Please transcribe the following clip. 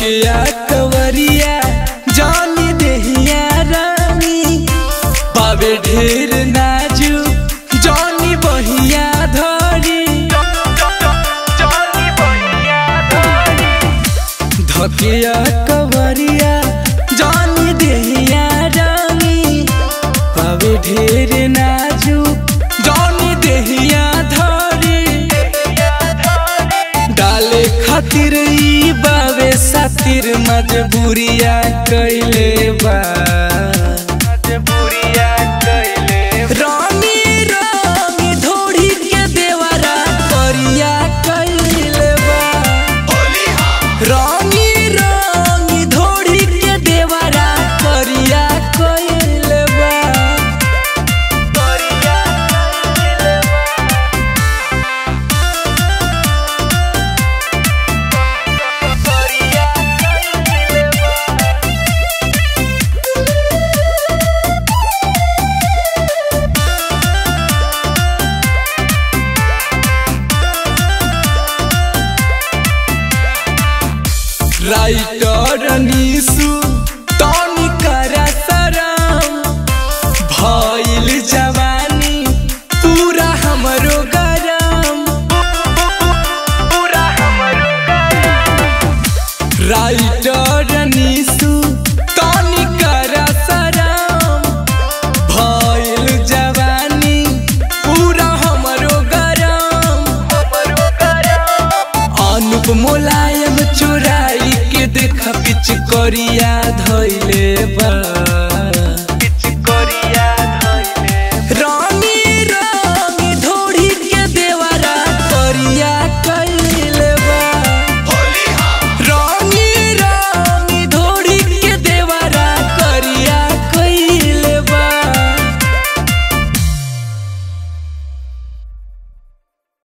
धकिया कवरिया जानी देहिया रानी पावे ढेर नाजू जानी बहिया धरी धकिया कवरिया जानी देहिया रानी पावे ढेर नाजू जानी देहिया धरी डाले खातिर ई बावे सातिर मजबूरिया कैले बा मजबूरिया कैले रानी रानी ढोढ़ी के देवरा करिया कैले बा रानी रानी ढोढ़ी के देवरा करिया कैले बा करिया कैले बा राइटर निसु तनी करा सरम भइल जवानी पूरा हमरो गरम पूरा हमरो गरम राइटर निसु तनी करा सरम भइल जवानी पूरा हमरो गरम हमरो गरम अनुप मुलायम चुराई के देख पिच करिया धैले बा